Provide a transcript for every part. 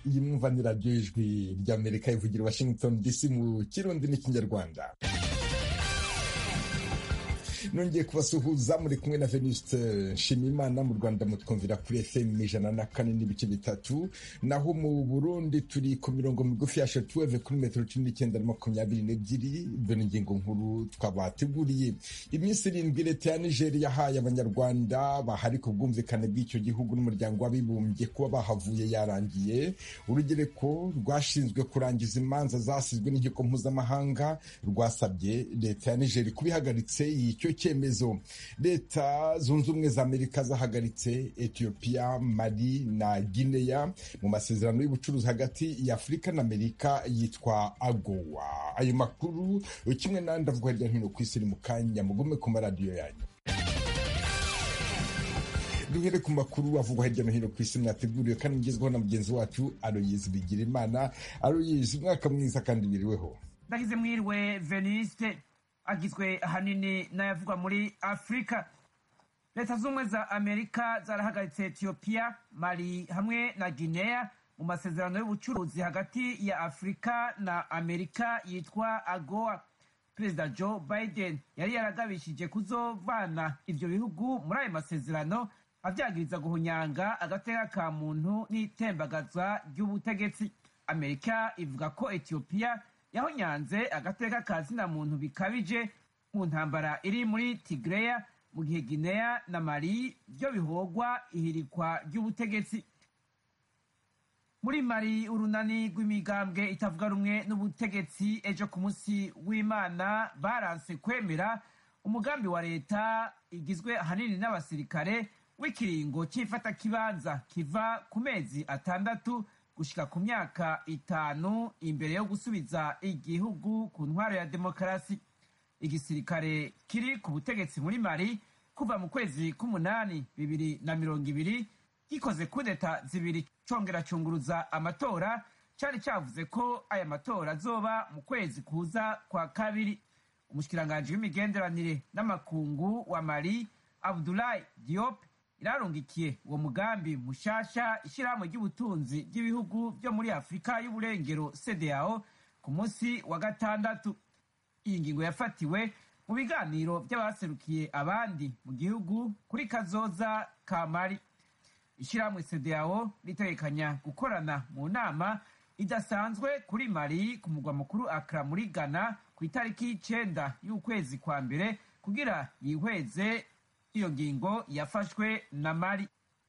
iyi mwumva ni radiyo ijwi ry'amerika ivugira washington dc mu kirundi n'ikinyarwanda nongeye kubasuhuza muri kumwe na venuste nshimiyimana mu rwanda mutwumvira kuri fm ijana na kane n'ibice bitatu naho mu burundi turi ku mirongo migufi ya shatuweve kuri metero cumi n'icyenda na makumyabiri n'ebyiri dore ingingo nkuru twabateguriye iminsi irindwi leta ya nigeri yahaye abanyarwanda bahari ku bwumvikane bw'icyo gihugu n'umuryango w'abibumbye kuba bahavuye yarangiye urugereko rwashinzwe kurangiza imanza zasizwe n'inkiko mpuzamahanga rwasabye leta ya nigeri kubihagaritse icyo cyemezo leta zunze ubumwe za amerika zahagaritse etiyopiya mali na gineya mu masezerano y'ubucuruzi hagati ya afurika na amerika yitwa agowa ayo makuru kimwe n'andi avuga hirya no hino ku isi ni mu kanya mugume ku maradiyo yanyu duhere ku makuru avugwa hirya no hino ku isi mwateguriwe kandi mugezweho na mugenzi wacu aroyizi bigira imana aroyizi umwaka mwiza kandi biriweho ndagize mwiriwe veniste agizwe ahanini n'ayavugwa muri afurika leta z'ubumwe za amerika zarahagaritse etiyopiya mali hamwe na guinea mu masezerano y'ubucuruzi hagati ya afurika na amerika yitwa agoa perezida joe biden yari yaragabishije kuzovana ivyo bihugu muri ayo masezerano avyagiriza guhunyanga agateka ka muntu n'itembagaza ry'ubutegetsi amerika ivuga ko etiyopiya yahonyanze agateka ka zina muntu bikabije mu ntambara iri muri tigreya mu gihe guinea na mali byo bihogwa ihirikwa ry'ubutegetsi muri mali urunani rw'imigambwe itavuga rumwe n'ubutegetsi ejo ku munsi w'imana baranse kwemera umugambi wa leta igizwe ahanini n'abasirikare w'ikiringo cy'ifatakibanza kiva ku mezi atandatu gushika ku myaka itanu imbere yo gusubiza igihugu ku ntwaro ya demokarasi igisirikare kiri ku butegetsi muri mali kuva mu kwezi k'umunani bibiri na mirongo ibiri gikoze kudeta zibiri congera cunguruza amatora cari cavuze ko aya matora azoba mu kwezi kuza kwa kabiri umushikiranganji w'imigenderanire n'amakungu wa mali abdulahi diop irarungikiye uwo mugambi mushasha ishyirahamwe ry'ubutunzi ry'ibihugu byo muri afurika y'uburengero cdao ku munsi wa gatandatu iyi ngingo yafatiwe mu biganiro by'abaserukiye abandi mu gihugu kuri kazoza ka mari ishyirahamwe cdao ritegekanya gukorana mu nama idasanzwe kuri mari ku mugwa mukuru akra muri ghana ku itariki y'icenda y'ukwezi kwa mbere kugira yihweze iyo ngingo yafashwe na mari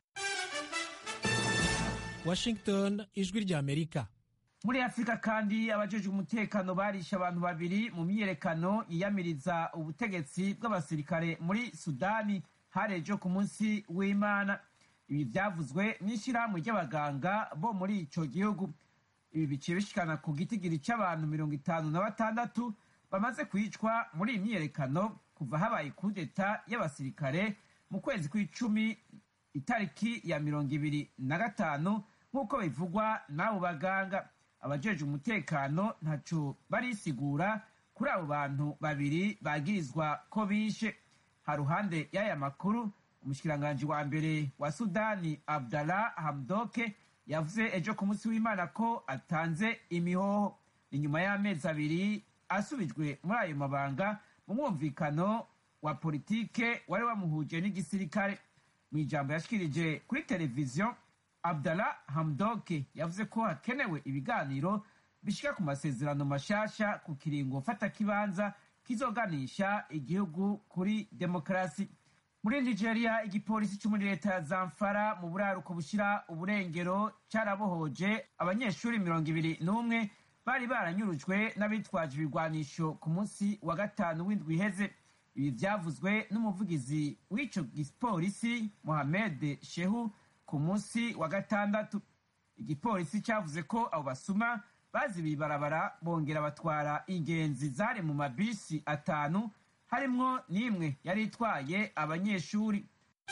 washington ijwi rya amerika muri afurika kandi abajejwe umutekano barishe abantu babiri mu myiyerekano yiyamiriza ubutegetsi bw'abasirikare muri sudani hari ejo ku munsi w'imana ibi byavuzwe n'ishyirahamwe ry'abaganga bo muri ico gihugu ibi biciye bishikana ku gitigiri c'abantu mirongo itanu na batandatu bamaze kwicwa muri iyi myiyerekano kuva habaye kudeta y'abasirikare mu kwezi kw'icumi itariki ya mirongo ibiri na gatanu nk'uko bivugwa n'abo baganga abajeje umutekano ntaco barisigura kuri abo bantu babiri bagirizwa ko bishe haruhande y'aya makuru umushikiranganji wa mbere wa sudani abdallah hamdoke yavuze ejo ku munsi w'imana ko atanze imihoho inyuma y'amezi abiri asubijwe muri ayo mabanga mu mwumvikano wa politike wari wamuhuje n'igisirikare mu ijambo yashikirije kuri televiziyo abdallah hamdoke yavuze ko hakenewe ibiganiro bishika ku masezerano mashasha ku kiringo mfatakibanza kizoganisha igihugu kuri demokarasi muri nigeria igipolisi cyo muri leta ya zamfara mu buraruko bushira uburengero carabohoje abanyeshuri mirongo ibiri n'umwe bari baranyurujwe n'abitwaje ibigwanisho ku munsi wa gatanu w'indwi iheze ibi vyavuzwe n'umuvugizi w'ico gipolisi mohamed shehu ku munsi wa gatandatu igipolisi cavuze ko abo basuma bazibiye ibarabara bongera batwara ingenzi zari mu mabisi atanu harimwo n'imwe yari itwaye abanyeshuri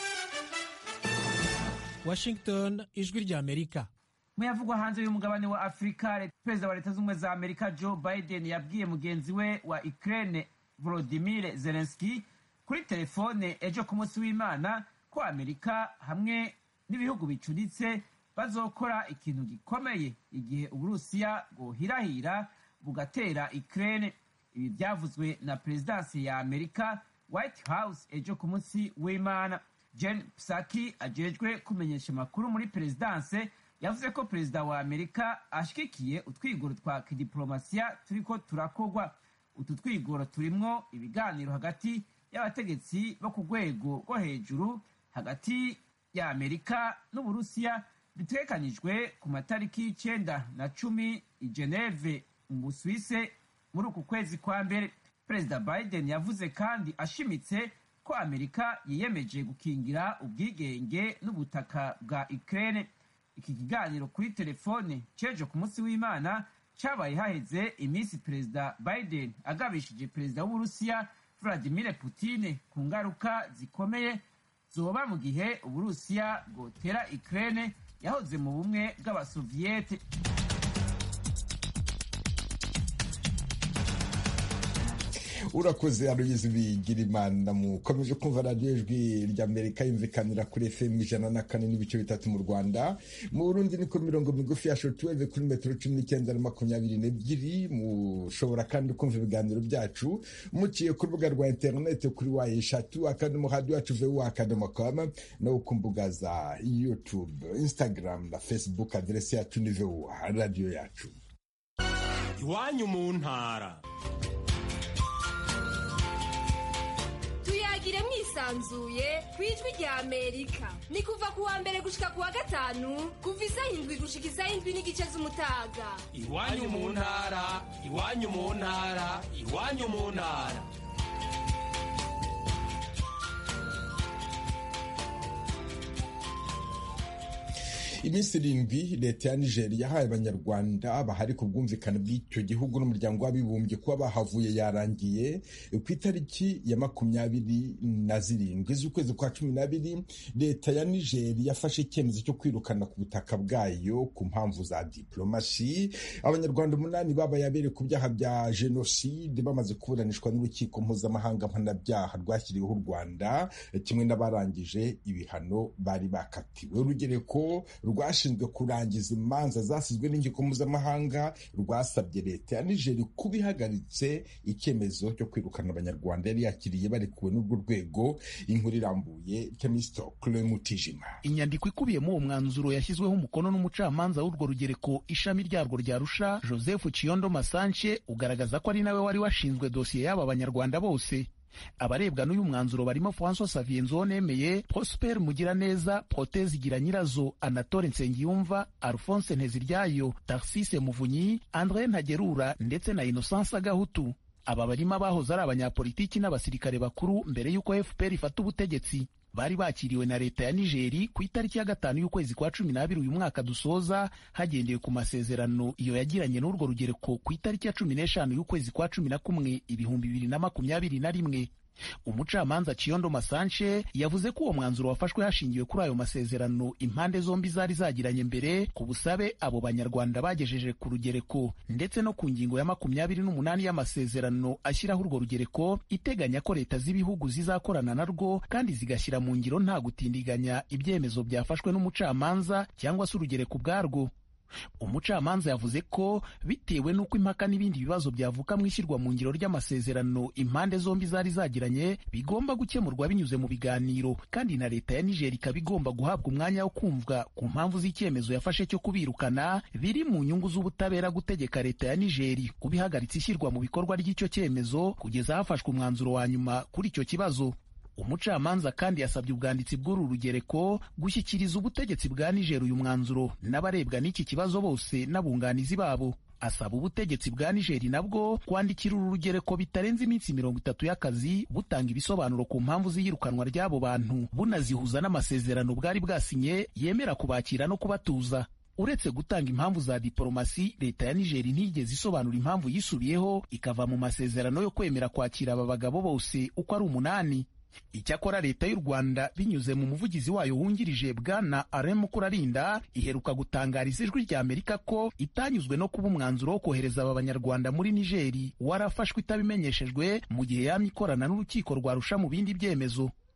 washington ijwi rya amerika muyavugwa hanze y'umugabane wa afurika perezida wa leta z'ubumwe za amerika joe biden yabwiye mugenzi we wa ukraine volodimir zelenski kuri telefone ejo ku munsi w'imana ko amerika hamwe n'ibihugu bicuritse bazokora ikintu gikomeye igihe uburusiya bwohirahira bugatera ukraine ibi byavuzwe na perezidansi ya amerika white house ejo ku munsi w'imana jen psaki ajejwe kumenyesha amakuru muri perezidanse yavuze ko perezida wa amerika ashyigikiye utwigoro twa kidiporomasiya turiko turakorwa utu twigoro turimwo ibiganiro hagati y'abategetsi bo ku rwego rwo hejuru hagati ya amerika n'uburusiya bitegekanijwe ku matariki y'icenda na cumi i geneve mu busuwise muri uku kwezi kwa mbere perezida biden yavuze kandi ashimitse ko amerika yiyemeje gukingira ubwigenge n'ubutaka bwa ukraine iki kiganiro kuri telefone cejo ku munsi w'imana cabaye haheze iminsi perezida biden agabishije perezida w'uburusiya vladimir putine ku ngaruka zikomeye zoba mu gihe uburusiya bwotera ukraine yahoze mu bumwe bw'abasoviyete urakoze aruyizi bigira imana mukomeje kumva radiyo ijwi ry'amerika yumvikanira kuri fm ijana na kane n'ibice bitatu mu rwanda mu burundi ni ku mirongo migufi ya shotuweve kuri metero cumi n'icyenda na makumyabiri n'ebyiri mushobora kandi kumva ibiganiro byacu muciye ku rubuga rwa interineti kuri wa eshatu akadomo hadi wacu vuba akadomo kama no ku mbuga za youtube instagram na facebook aderesi yacu ni vuba radiyo yacu iwanyu mu ntara tuyagire mwisanzuye ku ijwi rya amerika ni kuva ku wa mbere gushika ku wa gatanu kuva isaha indwi gushika isaha indwi n'igice z'umutaga iwanyu mu ntara iwanyu mu ntara iwanyu mu ntara iminsi irindwi leta ya nigeria yahaye abanyarwanda bahari ku bwumvikane bw'icyo gihugu n'umuryango w'abibumbye kuba bahavuye yarangiye ku itariki ya makumyabiri na zirindwi z'ukwezi kwa cumi n'abiri leta ya nigeria yafashe icyemezo cyo kwirukana ku butaka bwayo ku mpamvu za diplomasi abanyarwanda umunani babaye abereye ku byaha bya jenoside bamaze kuburanishwa n'urukiko mpuzamahanga mpanabyaha rwashyiriweho u rwanda kimwe n'abarangije ibihano bari bakatiwe urugereko rwashinzwe kurangiza imanza zasizwe n'inkiko mpuzamahanga rwasabye leta ya nigeri kuba ihagaritse icyemezo cyo kwirukana abanyarwanda yari yakiriye barekuwe n'urwo rwego inkuru irambuye kemisito kure mutijima inyandiko ikubiyemo uwo mwanzuro yashyizweho umukono n'umucamanza w'urwo rugereko ishami ryarwo rya rusha joseph kiyondo masanche ugaragaza ko ari nawe wari washinzwe dosiye y'aba banyarwanda bose abarebwa n'uyu mwanzuro barimo francois xavier nzonemeye prosper mugiraneza proteze igira nyirazo anatole nsengiyumva alphonse nteziryayo tarsise muvunyi andre ntagerura ndetse na innocence agahutu aba barimo abahoze ari abanyapolitiki n'abasirikare bakuru mbere y'uko fpr ifata ubutegetsi bari bakiriwe na leta ya nigeri ku itariki ya gatanu y'ukwezi kwa cumi n'abiri uyu mwaka dusoza hagendewe ku masezerano iyo yagiranye n'urwo rugereko ku itariki ya cumi n'eshanu y'ukwezi kwa cumi na kumwe ibihumbi bibiri na makumyabiri na rimwe umucamanza Kiyondo Masanche yavuze ko uwo mwanzuro wafashwe hashingiwe kuri ayo masezerano impande zombi zari zagiranye mbere ku busabe abo banyarwanda bagejeje ku rugereko ndetse no ku ngingo ya makumyabiri n'umunani y'amasezerano ashyiraho urwo rugereko iteganya ko leta z'ibihugu zizakorana narwo kandi zigashyira mu ngiro nta gutindiganya ibyemezo byafashwe n'umucamanza cyangwa se urugereko ubwarwo umucamanza yavuze ko bitewe n'uko impaka n'ibindi bibazo byavuka mu ishyirwa mu ngiro ry'amasezerano impande zombi zari zagiranye bigomba gukemurwa binyuze mu biganiro kandi na leta ya nigeri ikaba igomba guhabwa umwanya wo kumvwa ku mpamvu z'icyemezo yafashe cyo kubirukana biri mu nyungu z'ubutabera gutegeka leta ya nigeri kuba ihagaritse ishyirwa mu bikorwa ry'icyo cyemezo kugeza hafashwe umwanzuro wa nyuma kuri icyo kibazo umucamanza kandi yasabye ubwanditsi bw'uru rugereko gushyikiriza ubutegetsi bwa nigeri uyu mwanzuro n'abarebwa n'iki kibazo bose n'abunganizi babo asaba ubutegetsi bwa nigeri nabwo kwandikira uru rugereko bitarenze iminsi mirongo itatu y'akazi butanga ibisobanuro ku mpamvu z'iyirukanwa ry'abo bantu bunazihuza n'amasezerano bwari bwasinye yemera kubakira no kubatuza uretse gutanga impamvu za diporomasi leta ya nigeri ntiyigeze isobanura impamvu yisubiyeho ikava mu masezerano yo kwemera kwakira aba bagabo bose uko ari umunani icyakora leta y'u rwanda binyuze mu muvugizi wayo wungirije bwana aremu kurarinda iheruka gutangariza ijwi rya amerika ko itanyuzwe no kuba umwanzuro wo kohereza aba banyarwanda muri nigeri warafashwe itabimenyeshejwe mu gihe yamye ikorana n'urukiko rwarusha mu bindi byemezo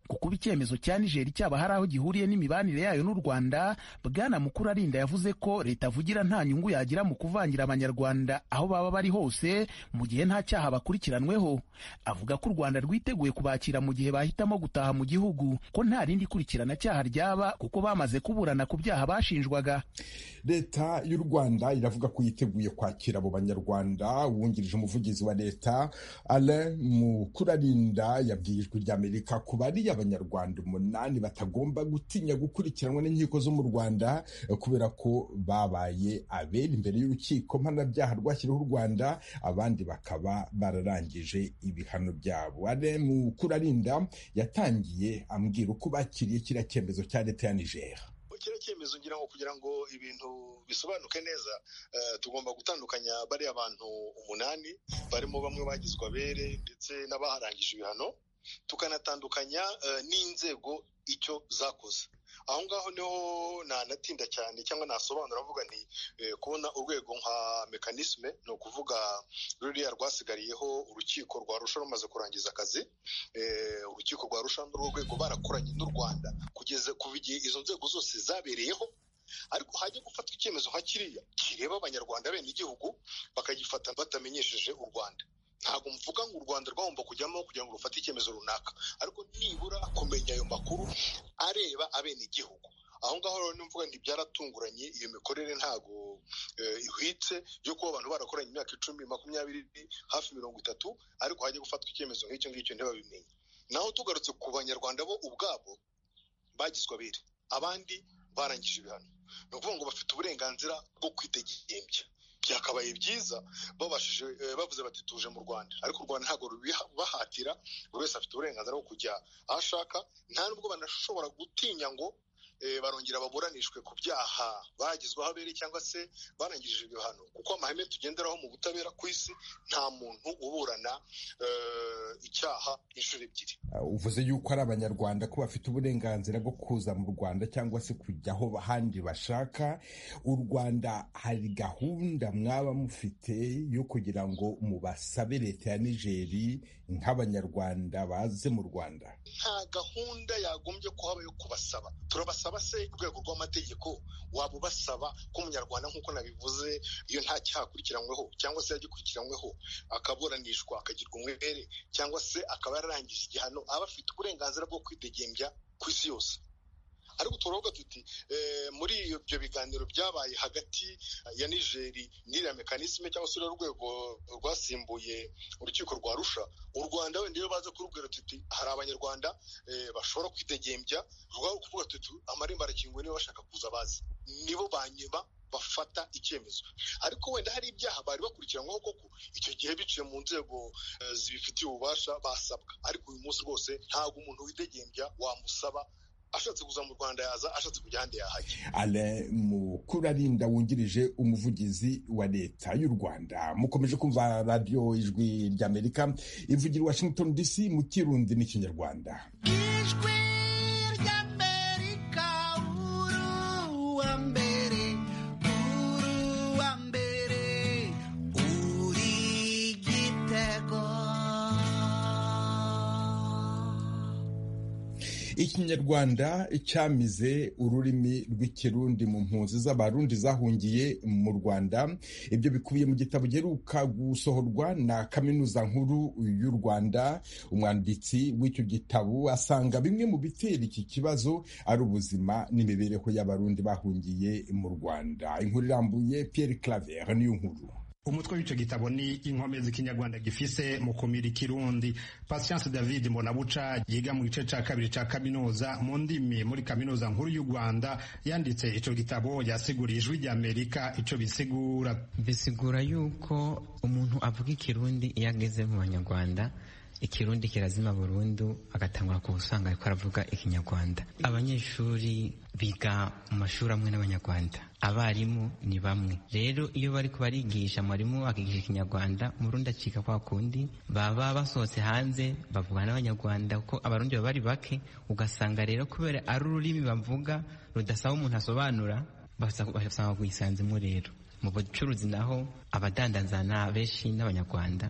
ku kuba icyemezo cya nigeri cyaba hari aho gihuriye n'imibanire yayo n'u rwanda bwana mukuru arinda yavuze ko leta avugira nta nyungu yagira mu kuvangira abanyarwanda aho baba bari hose mu gihe nta cyaha bakurikiranweho avuga ko u rwanda rwiteguye kubakira mu gihe bahitamo gutaha mu gihugu ko nta rindi kurikirana cyaha ryaba kuko bamaze kuburana ku byaha bashinjwaga leta y'u rwanda iravuga ko yiteguye kwakira abo banyarwanda wungirije umuvugizi wa leta alain mukurarinda yabwiye ijwi ry'amerika ku bari abanyarwanda umunani batagomba gutinya gukurikiranwa n'inkiko zo mu rwanda kubera ko babaye abera imbere y'urukiko mpanabyaha rwashyiriweho u rwanda abandi bakaba bararangije ibihano byabo alain mukurarinda yatangiye ambwira uko bakiriye kiriya cyemezo cya leta ya niger kiriya cyemezo ngira ngo kugira ngo ibintu bisobanuke neza tugomba gutandukanya bariya bantu umunani barimo bamwe bagizwe abere ndetse n'abaharangije ibihano tukanatandukanya n'inzego icyo zakoze aho ngaho niho nanatinda cyane cyangwa nasobanura avuga nti kubona urwego nka mekanisme ni ukuvuga ruriya rwasigariyeho urukiko rwa rusha rumaze kurangiza akazi urukiko rwa rusha n'urwo rwego barakoranye n'u rwanda kugeza kuva igihe izo nzego zose zabereyeho ariko hajya gufatwa icyemezo nka kiriya kireba abanyarwanda bene igihugu bakagifata batamenyesheje u rwanda ntabwo mvuga ngo u rwanda rwagomba kujyamo kugira ngo rufate icyemezo runaka ariko nibura kumenya ayo makuru areba abenegihugu aho ngaho rero nimvuga nti byaratunguranye iyo mikorere ntabwo ihwitse yo kuba abantu barakoranye imyaka icumi makumyabiri hafi mirongo itatu ariko hajya gufatwa icyemezo nk'icyo ngicyo ntibabimenye naho tugarutse ku banyarwanda bo ubwabo bagizwe abere abandi barangije ibihano ni ukuvuga ngo bafite uburenganzira bwo kwitegembya byakabaye byiza babashije bavuze bati tuje mu rwanda ariko u rwanda ntabwo rubibahatira buri wese afite uburenganzira bwo kujya aho ashaka nta nubwo banashobora gutinya ngo barongera baburanishwe ku byaha bagizweho abere cyangwa se barangirije ibihano kuko amahame tugenderaho mu butabera ku isi nta muntu uburana icyaha inshuro ebyiri uvuze yuko ari abanyarwanda ko bafite uburenganzira bwo kuza mu rwanda cyangwa se kujya aho ahandi bashaka u rwanda hari gahunda mwaba mufite yo kugira ngo mubasabe leta ya nigeri nk'abanyarwanda baze mu rwanda nta gahunda yagombye kuhaba yo kubasaba turabasaba se urwego rw'amategeko waba ubasaba ko umunyarwanda nk'uko nabivuze iyo nta cyaha akurikiranyweho cyangwa se yagikurikiranyweho akaburanishwa akagirwa umwere cyangwa se akaba yararangije igihano aba afite uburenganzira bwo kwidegembya ku isi yose ariko turavuga tuti muri ibyo biganiro byabaye hagati ya nigeri n'iriya mekanisme cyangwa se urwego rwasimbuye urukiko rwa rusha u rwanda wenda iyo baza kurubwira tuti hari abanyarwanda bashobora kwidegembya rwaba kuvuga tuti amarembo arakinguye niba bashaka kuza bazi nibo banyuma bafata icyemezo ariko wenda hari ibyaha bari bakurikiranyweho koko icyo gihe biciye mu nzego zibifitiye ububasha basabwa ariko uyu munsi rwose ntabwo umuntu widegembya wamusaba ashatse kuza mu rwanda yaza ashatse kujya ahandi yahajya ale mukurarinda wungirije umuvugizi wa leta y'u rwanda mukomeje kumva radiyo ijwi ry'amerika ivugira washington dc mu kirundi n'ikinyarwanda ijwi ry'amerika uruwa mbere uruwa mbere uri gitego ikinyarwanda cyamize ururimi rw'ikirundi mu mpunzi z'abarundi zahungiye mu rwanda ibyo bikubiye mu gitabo giheruka gusohorwa na kaminuza nkuru y'u rwanda umwanditsi w'icyo gitabo asanga bimwe mu bitera iki kibazo ari ubuzima n'imibereho y'abarundi bahungiye mu rwanda inkuru irambuye pierre claver niyo nkuru umutwe w'icyo gitabo ni inkomezi ikinyarwanda gifise mu kumira ikirundi patience david mbonabuca yiga mu gice cya kabiri cya kaminuza mu ndimi muri kaminuza nkuru y'u rwanda yanditse icyo gitabo yasiguriye ijwi ry'amerika icyo bisigura bisigura yuko umuntu avuga ikirundi iyo ageze mu banyarwanda ikirundi kirazima burundu agatangura ku usanga ariko aravuga ikinyarwanda abanyeshuri biga mu mashuri amwe n'abanyarwanda abarimu ni bamwe rero iyo bari kubarigisha mwarimu akigisha ikinyarwanda umurundi acika kwa kundi baba basohotse hanze bavugana n'abanyarwanda kuko abarundi baba bari bake ugasanga rero kubera ari ururimi bavuga rudasaba umuntu asobanura basanga kuyisanzemo rero mu bucuruzi naho abadandazana benshi n'abanyarwanda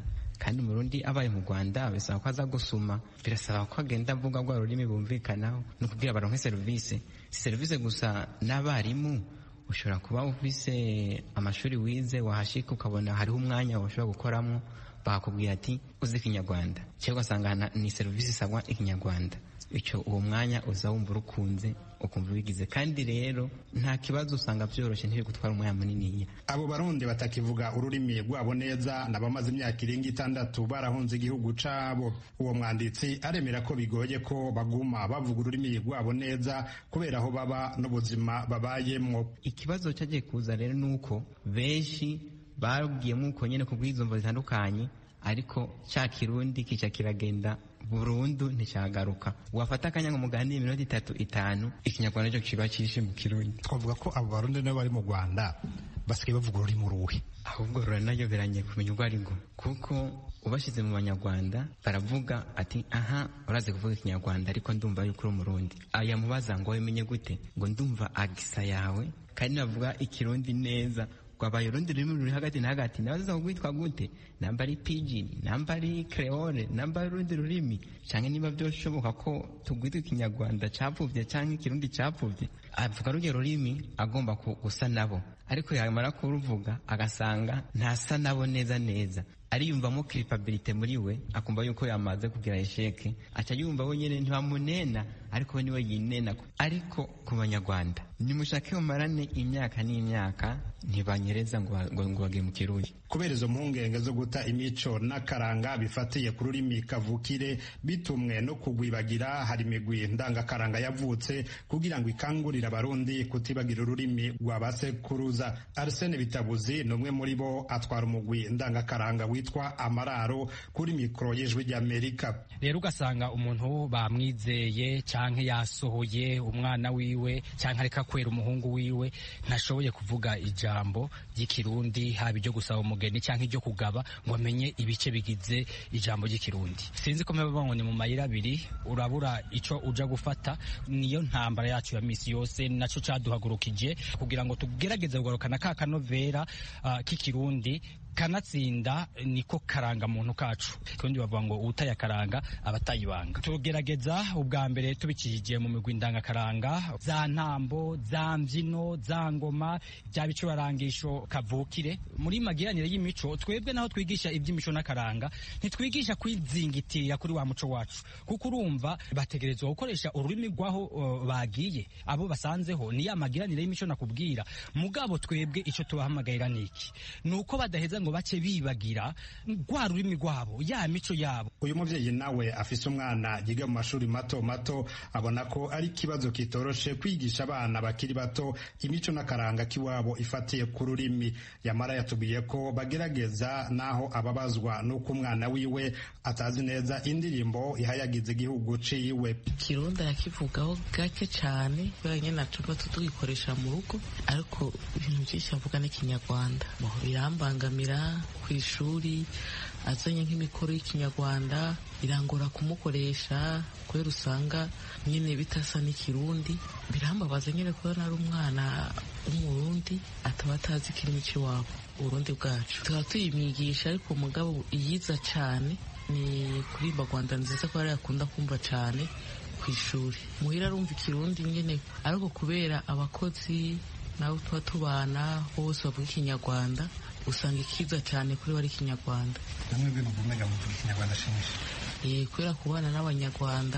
kandi umurundi abaye mu rwanda bisaba ko aza gusuma birasaba ko agenda avuga rwa rurimi bumvikanaho ni ukubwira baronke serivisi si serivisi gusa n'abarimu ushobora kuba ufise amashuri wize wahashika ukabona hariho umwanya ushobora gukoramo bakakubwira ati uzi ikinyarwanda cyangwa ugasanga ni serivisi isabwa ikinyarwanda icyo uwo mwanya uza wumva urukunze ukumva ubigize kandi rero nta kibazo usanga byoroshye ntibiri gutwara umwanya muniniya abo barundi batakivuga ururimi rwabo neza n'abamaze imyaka irenga itandatu barahunze igihugu cabo uwo mwanditsi aremera ko bigoye ko baguma bavuga ururimi rwabo neza kubera aho baba n'ubuzima babayemwo ikibazo cyagiye kuza rero ni uko benshi babwiyemo uko nyine ku bw'izumvo zitandukanye ariko cya kirundi kica kiragenda burundu nticyagaruka wafata akanya ngo muganire iminota itatu itanu ikinyarwanda cyo kiba cyishe mu kirundi twavuga ko abo barundi nabo bari mu rwanda basigaye bavuga ururimi uruhe ahubwo ruranayoberanye kumenya urwo ari rwo kuko ubashyize mu banyarwanda baravuga ati aha urazi kuvuga ikinyarwanda ariko ndumva yuko uri umurundi aya mubaza ngo wabimenye gute ngo ndumva agisa yawe kandi navuga ikirundi neza rwabaye urundi rurimi ruri hagati na hagati nabaza rwitwa gute namba ari pidgin namba ari creole namba ari urundi rurimi cyangwa niba byoshoboka ko tugwitwa ikinyarwanda cyapfubye cyangwa ikirundi cyapfubye avuga ruryo rurimi agomba gusa nabo ariko yamara kuruvuga agasanga ntasa nabo neza neza ariyumvamo kiripabilite muri we akumva yuko yamaze kugira esheke aca yumva wenyine ntibamunena ariko we niwe yinena ariko ku banyarwanda nimushake mumarane imyaka n'imyaka ntibanyereza ngo ngo bage mu kirundi kubera izo mpungenge zo guta imico n'akaranga bifatiye ku rurimi kavukire bitumwe no kugwibagira hari imigwi ndangakaranga yavutse kugira ngo ikangurire abarundi kutibagira ururimi rwa basekuruza arsene bitabuzi ni umwe muri bo atwara umugwi ndangakaranga witwa amararo kuri mikoro y'ijwi ry'amerika rero ugasanga umuntu bamwizeye cyangwa yasohoye umwana wiwe cyangwa areka kwera umuhungu wiwe ntashoboye kuvuga ijambo ry'ikirundi haba iryo gusaba umugeni cyangwa iryo kugaba ngo amenye ibice bigize ijambo ry'ikirundi sinzi ko mpamvu ngo ni mu mayira abiri urabura icyo uja gufata niyo ntambara yacu ya misi yose nacyo cyaduhagurukije kugira ngo tugerageze kugarukana ka kanovera uh, k'ikirundi kanatsinda niko karanga muntu kacu kundi bavuga ngo utaya karanga abatayibanga tugerageza ubwa mbere tubikishije mu migwi ndangakaranga za ntambo za mbyino za ngoma bya bicurangisho kavukire muri magiranire y'imico twebwe naho twigisha iby'imico n'akaranga ntitwigisha kwizingitirira kuri wa muco wacu kuko urumva bategerezwa gukoresha ururimi rwaho uh, bagiye abo basanzeho ni ya magiranire y'imico nakubwira mugabo twebwe icyo tubahamagarira niki ni uko badaheza ngo bace bibagira rwa rurimi rwabo ya mico yabo uyu mubyeyi nawe afise umwana yiga mu mashuri mato mato abona ko ari ikibazo kitoroshe kwigisha abana bakiri bato imico n'akaranga k'iwabo ifatiye ku rurimi yamara yatubwiye ko bagerageza naho ababazwa n'uko umwana wiwe atazi neza indirimbo ihayagiza igihugu ciwe kirundi arakivugaho gake cyane kubera nyine natuba tutugikoresha mu rugo ariko ibintu byinshi avuga n'ikinyarwanda birambangamira ku ishuri azanye nk'imikoro y'ikinyarwanda birangora kumukoresha kubera usanga nyine bitasa n'ikirundi birambabaza nyine kubona ari umwana w'umurundi ataba atazi ikirimi cy'iwabo uburundi bwacu tukaba tuyimwigisha ariko umugabo iyiza cyane ni kurimba rwanda nziza ko yakunda kumva cyane ku ishuri muhira arumva ikirundi nyine ariko kubera abakozi nabo tuba tubana bose bavuga ikinyarwanda usanga ikiza cyane kuri we ari ikinyarwanda namwe bwe muvumega muvuga ikinyarwanda shimisha kubera kubana n'abanyarwanda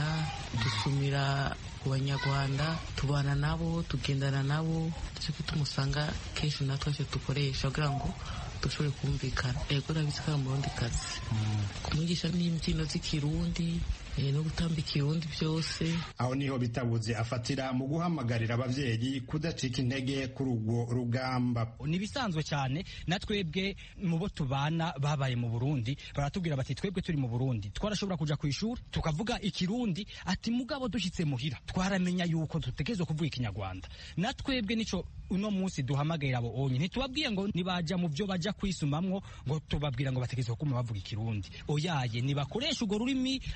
dusumira ku banyarwanda tubana nabo tugendana nabo nicyo gituma usanga kenshi natwe icyo dukoresha kugira ngo dushobore kumvikana yego urabizi ko ari umurundi kazi kumwigisha n'imbyino z'ikirundi no gutamba ikirundi byose aho niho bitabuze afatira mu guhamagarira ababyeyi kudacika intege kuri urwo rugamba ni ibisanzwe cyane na twebwe mu bo tubana babaye mu burundi baratubwira bati twebwe turi mu burundi twarashobora kuja ku ishuri tukavuga ikirundi ati mugabo dushyitse muhira twaramenya yuko dutegerezwa kuvuga ikinyarwanda na twebwe nico uno munsi duhamagarira abo onye ntitubabwiye ngo nibaja mu byo baja kwisumamwo ngo tubabwira ngo bategerezwa kuma bavuga ikirundi oyaye nibakoresha urwo rurimi mugabo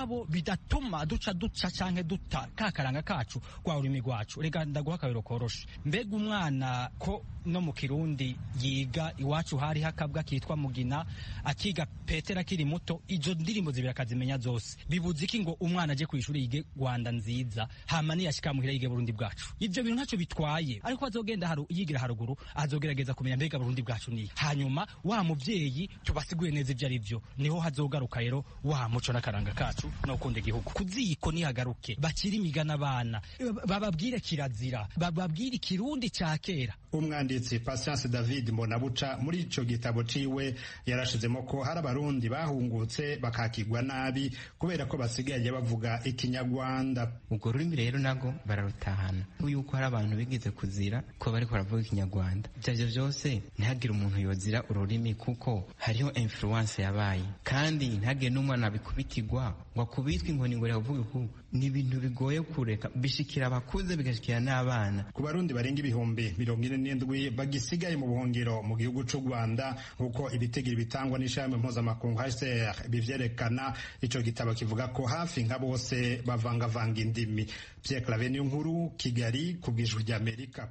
mugabo bidatuma duca duca canke duta kakaranga kacu kwa ururimi rwacu reka ndaguha akabero koroshe mbega umwana ko no mu kirundi yiga iwacu hari hakabwa kitwa mugina akiga petera akiri muto izo ndirimbo zibiri akazimenya zose bibuze iki ngo umwana aje kwishuri yige rwanda nziza hama niyashika muhira yige burundi bwacu ivyo bintu ntacyo bitwaye ariko azogenda haru, yigira haruguru azogerageza kumenya mbega burundi bwacu ni hanyuma wa muvyeyi tubasiguye neza ivyo ari vyo niho hazogaruka rero wa muco n'akaranga kacu no gukunda igihugu kuziko nihagaruke bakiri imigana abana bababwire kirazira bababwire ikirundi ca kera umwanditsi Patience David Mbonabuca muri ico gitabo ciwe yarashizemo ko hari abarundi bahungutse bakakigwa nabi kubera ko basigaye bavuga ikinyarwanda ubwo rurimi rero nago bararutahana yuko hari abantu bigeze kuzira ko bariko baravuga ikinyarwanda ivyo arivyo vyose ntihagire umuntu yozira ururimi kuko hariho influence yabaye kandi ntihagire n'umwana abikubitirwa ngo akubitwe inkoni ngo riravuge ku ni ibintu bigoye kureka bishikira abakuze bigashikira n'abana ku barundi barenga ibihumbi mirongo ine n'indwi bagisigaye mu buhungiro mu gihugu c'u rwanda nk'uko ibitegiro bitangwa n'ishami mpuzamakungu hcr bivyerekana ico gitabo kivuga ko hafi nka bose bavangavanga indimi pierre clave niyo nkuru kigali ku bw'ijwi ry'amerika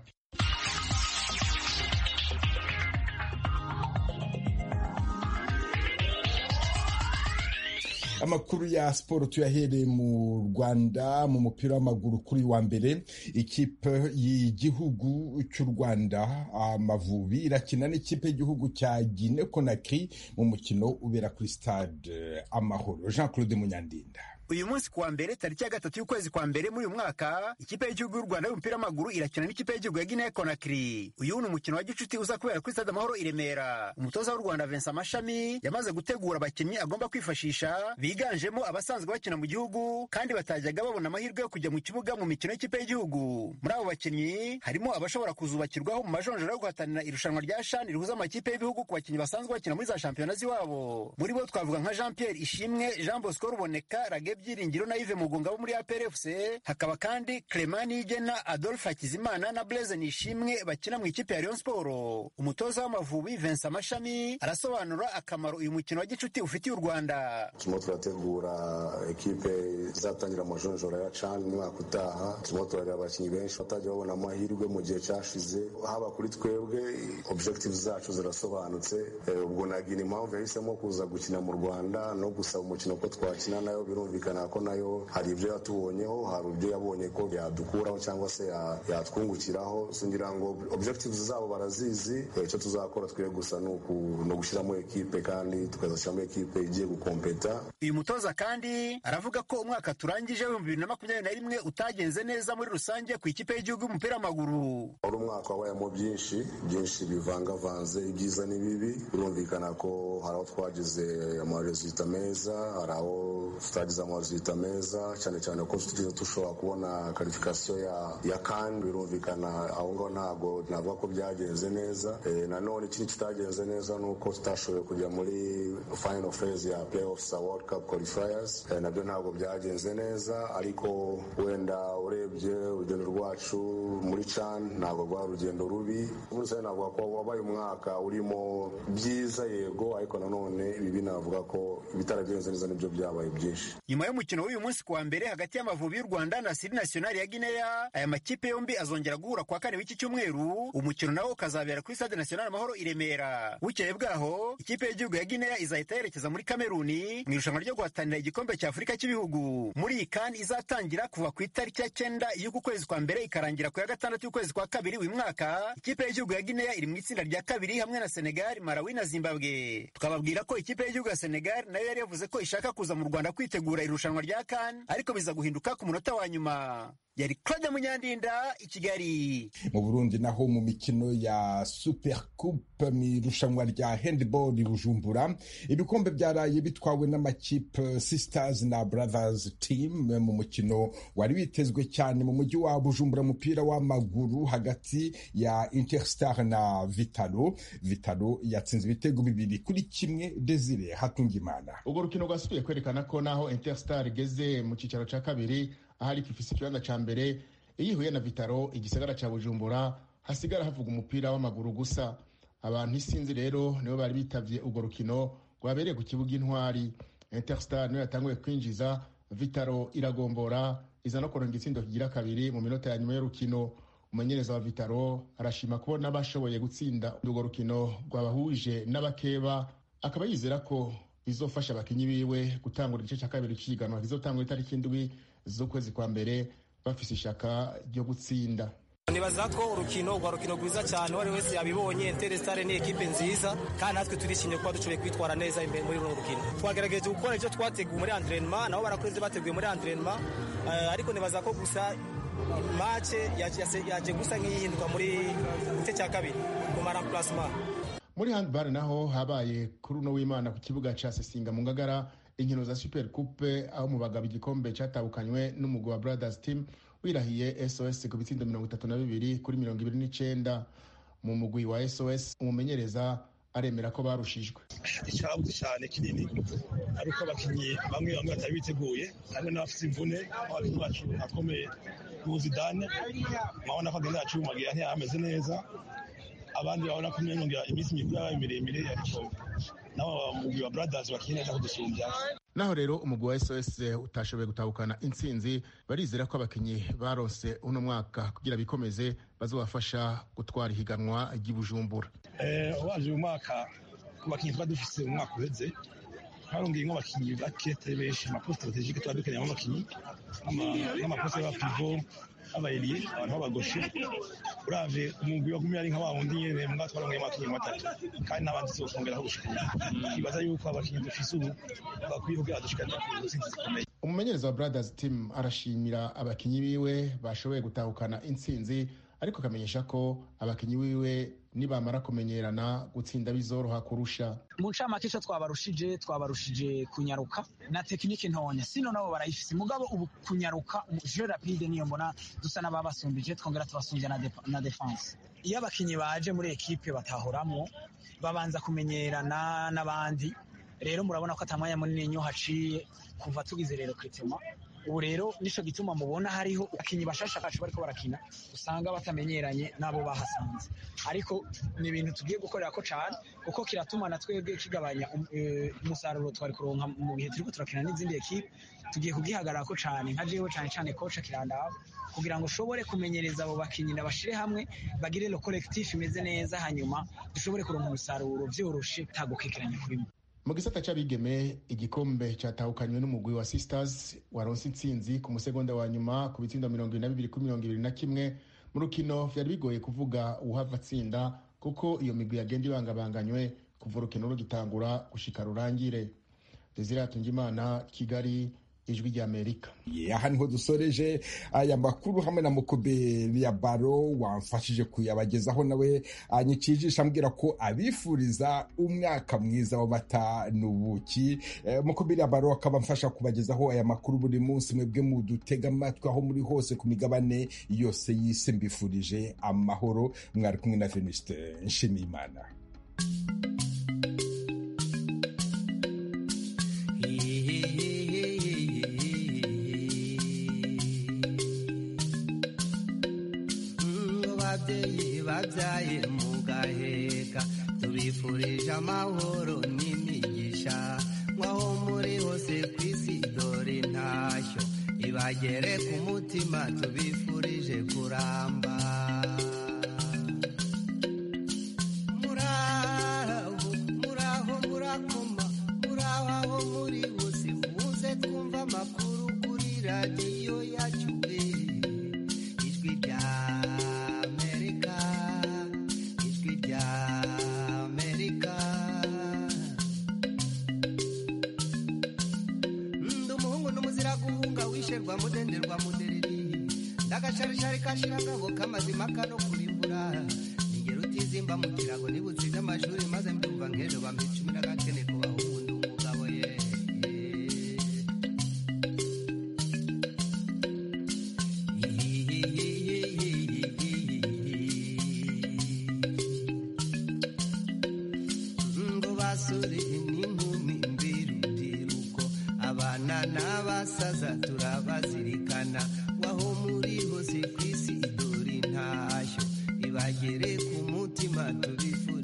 amakuru ya siporo tuyahereye mu rwanda mu mupira w'amaguru kuri wa mbere ikipe y'igihugu cy'u rwanda amavubi irakina n'ikipe y'igihugu cya gine konakiri mu mukino ubera kuri stade amahoro jean claude munyandinda uyu munsi kuwa mbere tariki ya gatatu y'ukwezi kwa mbere muri uyu mwaka ikipe y'igihugu y'u rwanda y'umupira w'amaguru irakina n'ikipe y'igihugu ya guinea conakry uyu ni umukino wa gicuti uza kubera kuri stade amahoro i remera umutoza w'u rwanda vincent amashami yamaze gutegura abakinnyi agomba kwifashisha biganjemo abasanzwe bakina mu gihugu kandi batajyaga babona amahirwe yo kujya mu kibuga mu mikino y'ikipe y'igihugu muri abo bakinnyi harimo abashobora kuzubakirwaho mu majonjora yo guhatanira irushanwa rya shani rihuza amakipe y'ibihugu ku bakinnyi basanzwe bakina muri za shampiyona z'iwabo muri bo twavuga nka jean pierre ishimwe jean bosco ruboneka rage byiringiro na Yves Mugunga bo muri APRFC hakaba kandi Clement Nigena Adolphe Hakizimana na Blaise Nishimwe bakina mu ikipe ya Rayon Sport umutoza w'Amavubi Vincent Mashami arasobanura akamaro uyu mukino wa gicuti ufitiye u Rwanda turimo turategura ekipe izatangira amajonjora ya CHAN umwaka utaha turimo turareba abakinnyi benshi batajya babona amahirwe mu gihe cyashize haba kuri twebwe objective zacu zirasobanutse ubwo nagira impamvu yahisemo kuza gukina mu Rwanda no gusaba umukino ko twakina nayo birumvikana ko nayo hari ibyo yatubonyeho hari ibyo yabonye ko yadukuraho cyangwa se yatwungukiraho singira ngo objectives zabo barazizi icyo tuzakora twe gusa ni ugushyiramo ekipe kandi tukazashyiramo ekipe igiye gukompeta uyu mutoza kandi aravuga ko umwaka turangije w'ibihumbi bibiri na makumyabiri na rimwe utagenze neza muri rusange ku ikipe y'igihugu y'umupira w'amaguru wari umwaka wabayemo byinshi byinshi bivangavanze ibyiza n'ibibi birumvikana ko hari aho twagize amarezita meza hari aho tutagize amazita meza cyane cyane ko tugeze dushobora kubona karifikasiyo ya ya kan birumvikana aho ngaho ntabwo navuga ko byagenze neza nanone ikindi kitagenze neza ni uko tutashoboye kujya muri final phase ya playoffs za world cup qualifiers nabyo ntabwo byagenze neza ariko wenda urebye urugendo rwacu muri can ntabwo rwari urugendo rubi muri rusange navuga ko wabaye umwaka urimo byiza yego ariko nanone ibi navuga ko ibitaragenze neza nibyo byabaye byinshi nyuma y'umukino w'uyu munsi kuwa mbere hagati y'amavubi y'u rwanda na siri nationali ya guinea aya makipe yombi azongera guhura kuwa kane w'iki cyumweru umukino nawo ukazabera kuri stade national amahoro i remera bukeye bwaho ikipe y'igihugu ya guinea izahita yerekeza muri kameruni mu irushanwa ryo guhatanira igikombe cya afurika cy'ibihugu muri iyi kandi izatangira kuva ku itariki ya cyenda y'uku kwezi kwa mbere ikarangira ku ya gatandatu y'ukwezi kwa kabiri uyu mwaka ikipe y'igihugu ya guinea iri mu itsinda rya kabiri hamwe na senegal malawi na zimbabwe tukababwira ko ikipe y'igihugu ya senegal nayo yari yavuze ko ishaka kuza mu rwanda kwitegura irushanwa rya kan ariko biza guhinduka ku munota wa nyuma yari claude munyandinda i kigali mu burundi naho mu mikino ya super coupe mu irushanwa rya handball i bujumbura ibikombe byaraye bitwawe n'amakipe sisters na brothers team mu mukino wari witezwe cyane mu mujyi wa bujumbura umupira w'amaguru hagati ya interstar na vitalo vitalo yatsinze ibitego bibiri kuri kimwe desire hatungimana urwo rukino rwasubiye kwerekana ko naho interstar igeze mu cyicaro cya kabiri ahari ifise ikibanza ca mbere iyo ihuye na vitaro igisagara ca bujumbura hasigara havuga umupira w'amaguru gusa abantu isinzi rero nibo bari bitavye urwo rukino rwabereye ku kibuga intwari interstar niyo yatanguye kwinjiza vitaro iragombora iza no kuronga itsindo kigira kabiri mu minota ya nyuma y'urukino umumenyereza wa vitaro arashima kubona bashoboye gutsinda urwo rukino rwabahuje n'abakeba akaba yizera ko bizofasha abakinyi biwe gutangura igice cya kabiri cy'ihiganwa kizotangura itariki indwi z'ukwezi kwa mbere bafise ishaka ryo gutsinda nibaza ko urukino rwa rukino rwiza cyane uwo ari wese yabibonye Interestare ni ekipe nziza kandi natwe turishimye kuba dushoboye kwitwara neza imbere muri runo rukino twagerageje gukora ibyo twateguye muri entraînement nabo barakoze bateguye muri entraînement uh, ariko nibaza ko gusa mace yaje gusa nk'iyihinduka muri gice cya kabiri mu maramplacement muri handball naho habaye kuri uno w'imana ku kibuga ca sesinga mu ngagara inkino za super coupe aho mu bagabo igikombe catahukanywe n'umugwi wa brothers team wirahiye sos ku bitsindo mirongo itatu na bibiri kuri mirongo ibiri n'icenda mu mugwi wa sos umumenyereza aremera ko barushijwe icyabuze cyane kinini ari uko abakinnyi bamwe bamwe batari biteguye harimo n'abafite imvune abakinnyi bacu akomeye n'ubuzidane murabona ko agenda yacumagira ntiyameze neza abandi babona ko iminsi mikuru yabaye miremire ariko nabo mugwi wa brothers bakinnye neza kudusumbya naho rero umugwi wa sos utashoboye gutahukana intsinzi barizera ko abakinnyi barose uno mwaka kugira bikomeze bazobafasha gutwara ihiganwa ry'ibujumbura waje uyu mwaka ku bakinnyi tuba dufise mu mwaka uheze harongeyemo abakinnyi bake atari benshi amaposite strategike tuba dukeneyemo abakinnyi nk'amaposite y'abapivo abayiriye abantu b'abagoshe uravye umugwi wagumye ari nka wa wundi nyene mbwa twarongeyemo abakinnyi batatu kandi n'abandi zokongeraho gushika twibaza yuko abakinnyi dufise ubu bakwiye kugira dushikane ku ntsinzi zikomeye umumenyereza wa brothers team arashimira abakinnyi biwe bashoboye gutahukana intsinzi ariko akamenyesha ko abakinnyi biwe nibamara kumenyerana gutsinda bizoroha kurusha mu ncamake ico twabarushije twabarushije kunyaruka na tekinike ntonya sino nabo barayifise mugabo ubu kunyaruka je rapide niyo mbona dusa n'ababasumbije twongera tubasumbya na, def na defense iyo abakinnyi baje muri ekipe batahoramwo babanza kumenyerana n'abandi rero murabona ko atamwanya munini nyo haciye kuva tugize rero kritema ubu rero nico gituma mubona hariho abakinnyi bashasha kacu bariko barakina usanga batamenyeranye n'abo bahasanze ariko ni ibintu tugiye gukorera ko cane kuko kiratuma na twebwe kigabanya umusaruro twari kuronka mu bihe turiko turakina n'izindi ekipe tugiye kugihagarara ko cane nka jewe cane cane koca kirandaba kugira ngo ushobore kumenyereza abo bakinnyi nabashire hamwe bagire lo collectif imeze neza hanyuma dushobore kuronka umusaruro vyoroshe tagukekeranya kuri mwe mu gisata c'abigeme igikombe catahukanywe n'umugwi wa sisters waronse intsinzi ku musegonda wa nyuma ku bitsindo mirongo ibiri na bibiri kuri mirongo ibiri na kimwe mu rukino vyari bigoye kuvuga uwuhava atsinda kuko iyo migwi yagenda ibangabanganywe kuva urukino rugitangura gushika rurangire desire hatungimana kigali ijwi ry'amerika aha niho dusoreje aya makuru hamwe na mukube ya baro wamfashije kuyabagezaho nawe anyikijisha ambwira ko abifuriza umwaka mwiza w'amata n'ubuki mukube ya baro akaba amfasha kubagezaho aya makuru buri munsi mwebwe mudutega amatwi aho muri hose ku migabane yose y'isi mbifurije amahoro mwari kumwe na venuste nshimiyimana ababyeyi babyaye mu gaheka tubifurije amahoro n'imigisha nk'aho muri hose ku isi dore intashyo ibagere ku mutima tubifurije kuramba muraho muraho murakoma muraho aho muri hose muze twumva amakuru kuri radiyo yacu ijwi rya guhunga mudenderwa mudereri ndagacarishari kashirangabo kamazima kano kurimbura ningero utizimba mu kirago nibutsize amashuri maze mbyumva nk'ejo bampa icumi n'agakene ku bahungu ndi umugabo ye ngo basore n'inkumi mbirubyiruko abana n'abasaza turabazirikana waho muri hose ku isi dore intashyo ibagere ku mutima tubifuza